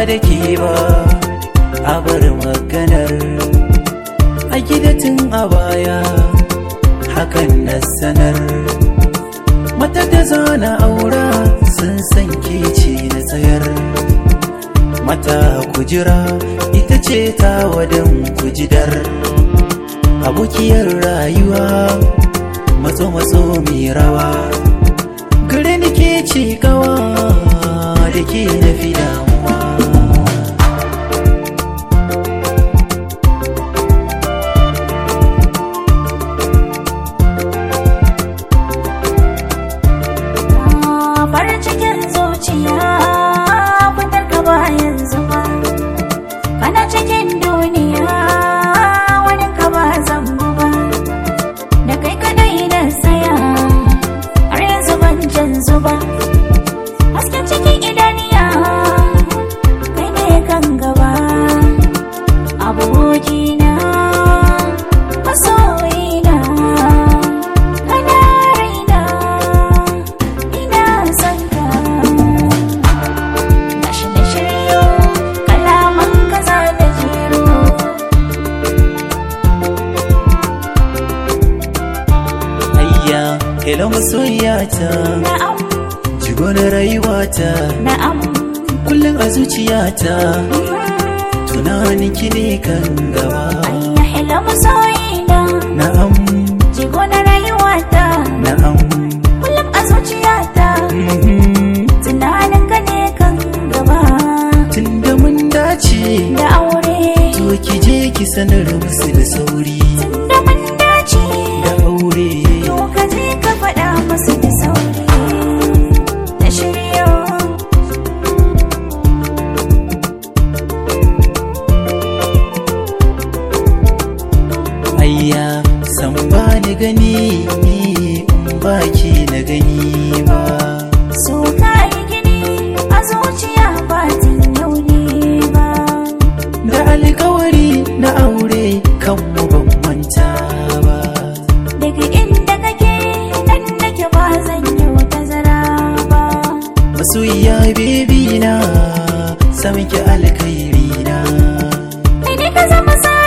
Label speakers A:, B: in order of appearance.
A: da ke ba a bar maganar a gidatin a baya hakan na sanar mata da zana aura sun san ke ce na tsayar mata kujira ita ce ta wadan kujidar abokiyar rayuwa matso matso mai rawa gare ni ke ce kawa da ke na fi damuwa
B: farin cikin zuciya fitar ka bayan zuba kana cikin duniya wani ka ba zambu ba da kai kadai na saya har yanzu ban canzu ba hasken cikin idaniya kai ne kan gaba abokina masoyina kana raina ina son ka gashi da shiryo kalaman kaza da jero
A: ayya hello masoyiyata
B: na'am
A: jigo na rayuwata
B: na'am
A: kullum a zuciyata tunanin ki ne kan gaba
B: ayya hello masoyina
A: na'am
B: jigo na rayuwata
A: na'am
B: kullum a zuciyata
A: mhm.
B: tunanin ka ne kan gaba
A: tunda mun dace
B: da aure
A: to ki je ki sanar musu da sauri
B: tunda mun dace
A: da aure
B: to ka je ka faɗa musu da sauri da shiryo
A: ayya san ba ni gani in ba ki na gani ba
B: so ka yi gini a zuciya ba tun yau ne ba
A: da alkawari na aure kan mu ban manta ba
B: daga inda kake nan nake ba zan yi wata zara ba
A: masoyiya bebi na samun ki alkhairi na
B: kai ne ka zama sa